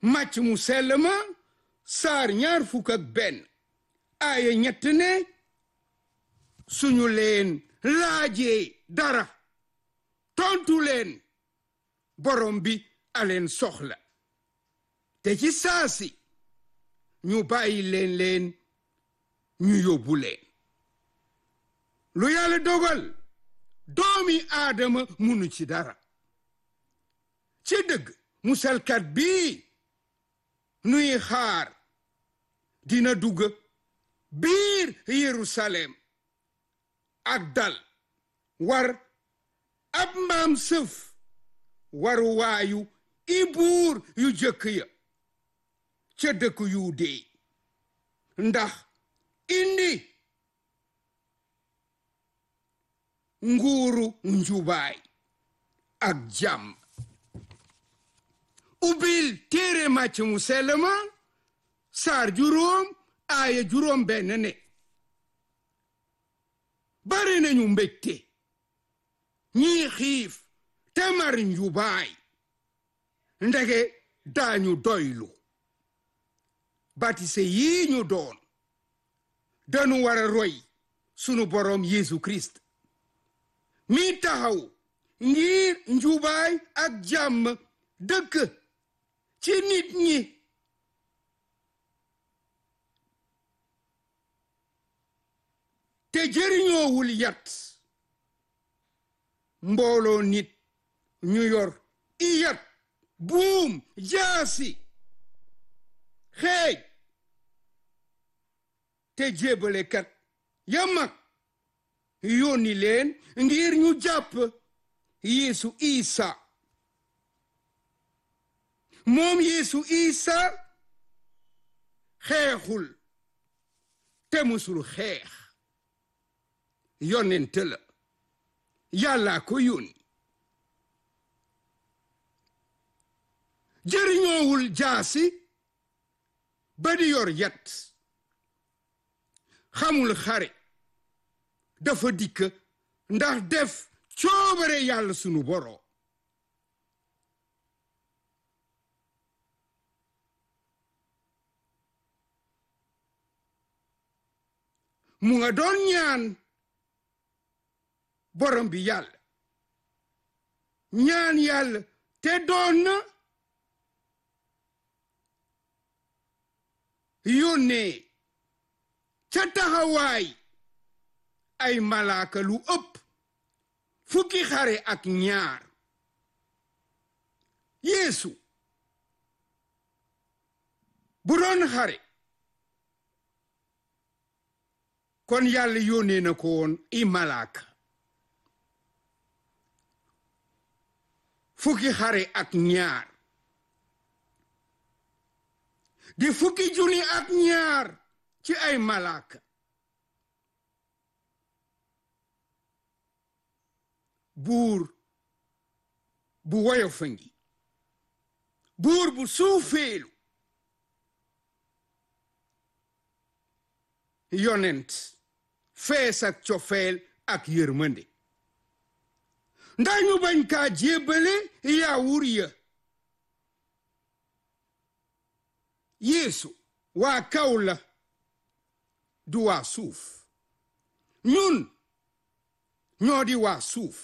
màcc mu sell ma saar ñaar fukk ak benn aaya ñett ne suñu leen laajee dara tontu leen borom bi aleen soxla te ci saasi ñu bàyyi leen leen ñu yóbbu leen lu yàlla dogal doomi aadama munu ci dara ci dëgg musalkat bii nuy xaar dina dugg biir Yerusalem ak dal war ab mbaam sëf waru waayu i buur yu jëkk ya ca dëkk yu dee ndax indi nguuru njubaay ak jàmm ubbil téere màcc mu sell ma saar juróom aaya juróom benn ne bari nañu mbégte ñii xiif te mar njubaay ndege daañu doylu batise yii ñu doon dañu war a roy sunu boroom Yeesu Kirist mi taxaw ngir njubaay ak jàmm dëkk ci nit ñi te jëriñoowul yat mbooloo nit ñu yor i yat buum jaasi xeej te jébalekat ya mag yónni leen ngir ñu jàpp Yeesu Isa moom Yeesu Isa xeexul te musul xeex yonent la yàlla ko yónni jëriñoowul jaasi ba di yor yat xamul xare dafa dikk ndax def coobare yàlla sunu boroom mu nga doon ñaan borom bi yàlla ñaan yàlla te doon na yónnee ca taxawaay ay malaaka lu ëpp fukki xare ak ñaar yeesu bu doon xare kon yàlla yónnee na ko woon i malaaka fukki xare ak ñaar di fukki junni ak ñaar ci ay malaaka buur bu woyofa ngi buur bu suufeelu yonent fees ak cofeel ak yërmande ndax ñu bañ kaa jébbale yaawur ya yeesu waa kaw la du waa suuf ñun ñoo di waa suuf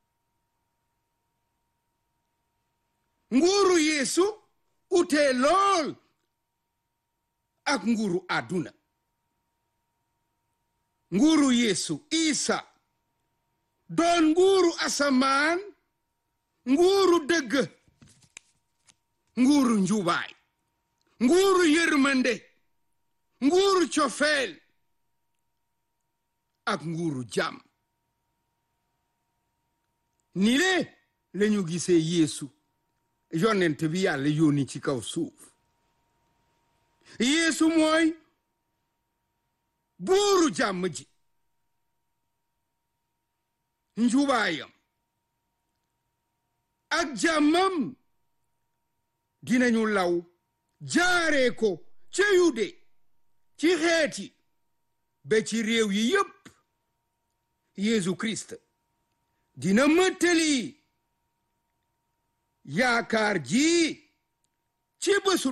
nguuru yeesu utee lool ak nguuru àdduna nguuru yeesu isa doon nguuru asamaan nguuru dëgg nguuru njubaay nguuru yërmande nguuru cofeel ak nguuru jàmm ni le lañu gisee yeesu yonent bi yàlla yónni ci kaw suuf yeesu mooy buuru jàmm ji njubaayam ak jàmmam dinañu law jaaree ko ca yude ci xeeti ba ci réew yi yépp Yeesu Kirist dina mëttali yaakaar ji ci bésu